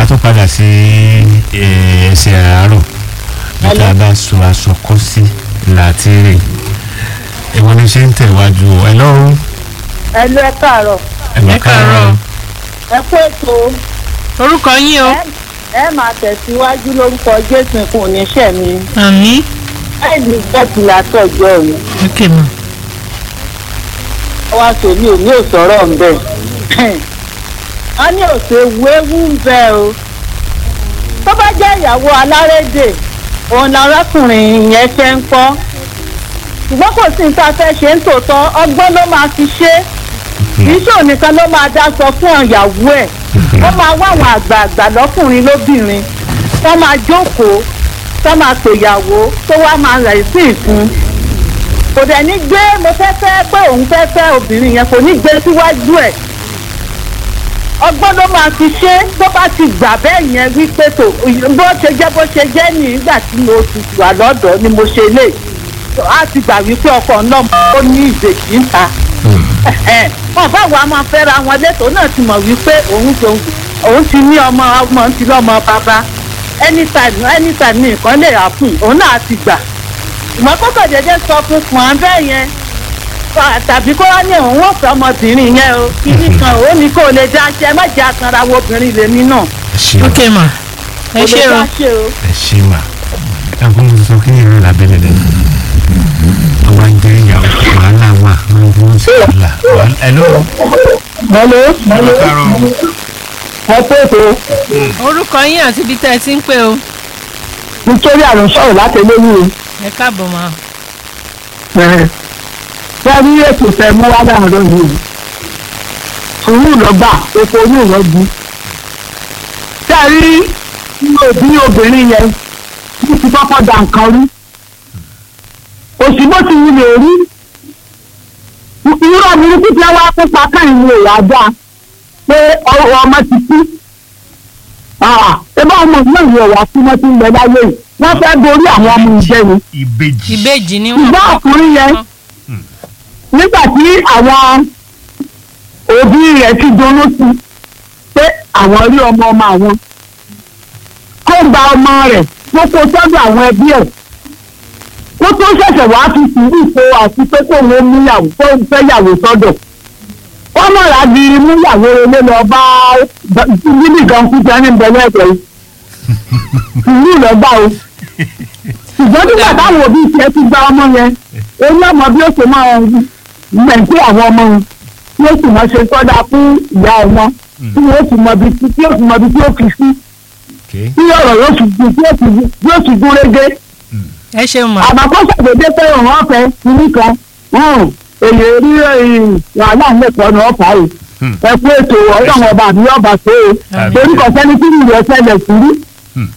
tó padà sí eh, ẹsẹ̀ àárọ̀ níta bá so aṣọ kọ́ sí láti rè ìwọ ni ṣe ń tẹ̀wájú o ẹ lọ́rùn ẹ lọ ẹ káàárọ̀ ẹ̀gbọ́n Ẹ káàárọ̀. ẹ kó ètò orúkọ yín o ẹ ẹ máa tẹ̀síwájú lórúkọ jésù kò ní ṣẹ̀ mi àmì ẹ ní bẹ́ẹ̀tì látọ̀jọ́ mi ok ma wá sómi ò ní òsọ̀rọ̀ ń bẹ̀ wọ́n ní òsè wéwú ń bẹ o tó bá jẹ́ ìyàwó alárédè òun làrákùnrin yẹn ṣe ń kọ́ ṣùgbọ́n kò sí nǹkan fẹ́ ṣe ń tòótọ́ ọgbọ́n ló máa fi ṣe é kì í ṣòun nìkan ló máa dá sọ fún ìyàwó ẹ̀ ó máa wá àwọn àgbààgbà lọ́kùnrin lóbìnrin tó máa jókòó tó máa pèyàwó tó wá máa rẹ̀ sí ìfún kò dẹ̀ ní gbé mo fẹ́ fẹ́ pé òun fẹ́ fẹ́ obìnrin yẹn kò ní gbé síwájú ẹ̀ ọgbọ́n ló máa fi ṣe é tó bá ti gbà bẹ́ẹ̀ yẹn wípé tó bó ṣe jẹ́ bó ṣe jẹ́ ní ìgbà tí mo ti wà lọ́dọ̀ ni mo ṣe lè á ti gbà wípé ọkọ náà ó ní ìbejì ń ta wọn bá wa máa fẹ́ra wọn lẹ́tọ̀ọ́ náà ti mọ̀ wípé òun tó òun ti ní ọmọ ọmọ ti lọ́mọ bàbá anytime anytime ní nǹkan lè happen òun náà ti gbà ìmọ̀ kókò dédé sọ fún pọ̀n bẹ́ẹ̀ yẹn fa- tàbí kó wá ní òun ò fẹ́ ọmọbìnrin yẹn o kíní kan ó ní kó o lè dá ṣe ẹ má jẹ́ akanra wo obìnrin lèmi náà ẹ ṣe ok ma ẹ kò ṣe lè o dá ṣe o. ẹ ṣe mà ẹ̀gbọ́n mo sọ kí ni ìrìn lábẹ́lẹ̀ lẹ́nu ọba ń jẹ́ ìyàwó wàhálà wà máa ń fún sí wàhálà wàhálà ẹ lọ́rùn mọ́lẹ́ ẹ káàárọ̀ ẹ pé ètò orúkọ yín àti ibi tẹ́ ẹ ti ń pè o nítorí àrùn sọ̀rọ̀ láti eléyìí ẹ káàbọ̀ ma wọ́n rí ètò fẹ́ mú wá láàárọ̀ yìí sùúrù lọ́gbà epo ní ìrọ́jú. Ṣé ẹ rí òbí obìnrin yẹn ní ti kọ́kọ́ da nǹkan rí? Òsì bó ti wulẹ̀ rí. Irú burúkú tí wọ́n á kópa káyìn ní ìwà dáa pé ọwọ́ ọmọ ti kú. Ṣé bá ọmọ náà yóò wá sí mọ́tí ń bẹ láyé yìí? Wọ́n fẹ́ borí àwọn ọmọ ìjẹ́ ni ìbejì ìbejì ni wọn ṣùgbọ́n ọkùnrin yẹn nígbà tí àwọn òbí rẹ̀ ti dunnú sí pé àwọn rí ọmọ ọmọ àwọn kó gba ọmọ rẹ̀ kó kó sọ́dọ̀ àwọn ẹbí ẹ̀ kó tó ṣẹ̀ṣẹ̀ wá fi sùúrù kó àti pé kó wọn mú yàwó kó fẹ́ yàwó sọ́dọ̀ wọ́n mọ̀ láti mú yàwó relé lọ bá bíbí kan kú jẹ́ ní bẹ̀rẹ̀ ẹ̀jẹ̀ yìí sùúrù lọ́gbà o ṣùgbọ́n nígbà táwọn òbí tiẹ̀ ti gba ọmọ yẹn èyí ọmọ bí ó ṣe máa mẹ̀ǹtí àwọn ọmọ wọn tí ó sì mọ ṣe sọ́dà fún ìyá ọmọ tí ó sì mọ ibi tí tí ó sì mọ ibi tí ó fi sí okay tí ọ̀rọ̀ yóò sì gún tí ó sì gún- yóò sì gún régé ẹ ṣeun ma àbàkọ́ ṣàdédé pé òun ọ̀fẹ́ kìíní kan hàn, èyí rí ẹ̀yìn wàhálà ńlẹ̀kọ́ ní ọ̀fà yìí Hmm. ẹ kú ètò ọlọ́run ọba àbí ọba tó o Àmín. torí kò sẹ́ni tí ìrù ẹ̀sẹ̀ lẹ̀ sí rí